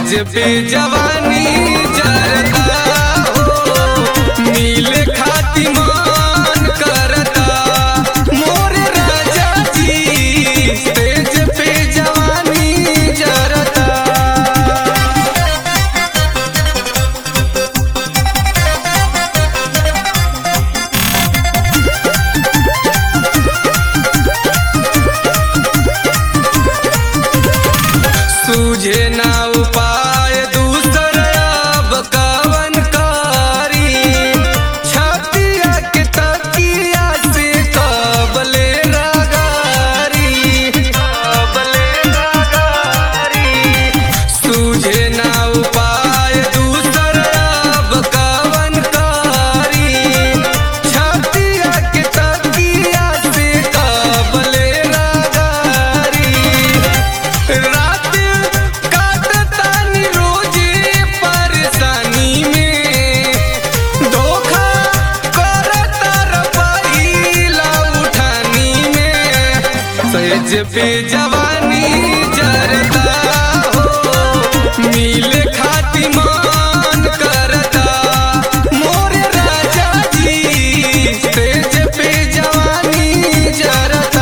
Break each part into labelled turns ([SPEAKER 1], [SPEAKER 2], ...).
[SPEAKER 1] सज पे जवानी जरता हो नीले खाती मान करता मोर राजा जी तेज पे जवानी जरता सूझे ना उपाय दूसर अब कवन कारी छतिया के तकिया से कबले लगारी कबले लगारी सूझे ना उपाय दूसर अब कवन कारी छतिया के तकिया से कबले लगारी रात काटतानी रोजे परेशानी में धोखा करता रपैला उठानी में सज पे जवानी जरता हो मिले खाती मान करता मोर राजा जी तेज पे जवानी जरता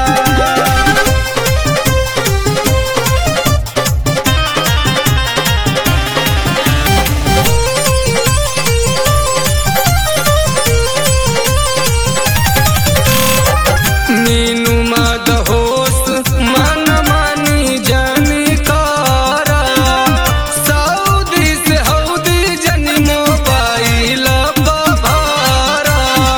[SPEAKER 1] नीनु मद होश मन मानी जानी कारा सऊदी से हौदी जनी मोबाइल बभारा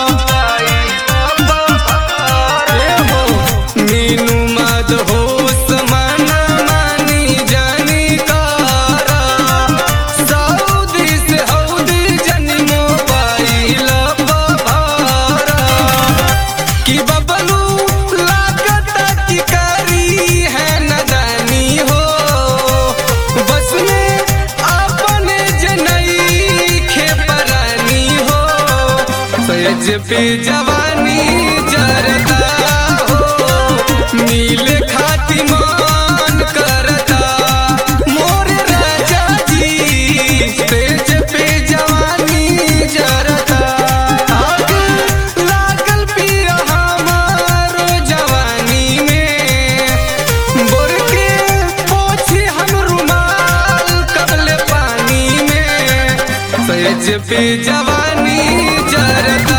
[SPEAKER 1] ए हो नीनु मद होश मन मानी जानी कारा सऊदी से हौदी जनी मोबाइल बभारा कि बबलू लागत की करी है नदानी हो बस में अपने जनई खेपरानी हो सज पे जवानी जरता हो नीले खाती मान करता मोर राजा जी तेज पे जवानी जरता आग लागल पिया हमारो जवानी में बोर के पोछी हम रुमाल कबल पानी में सज पे जवानी जरता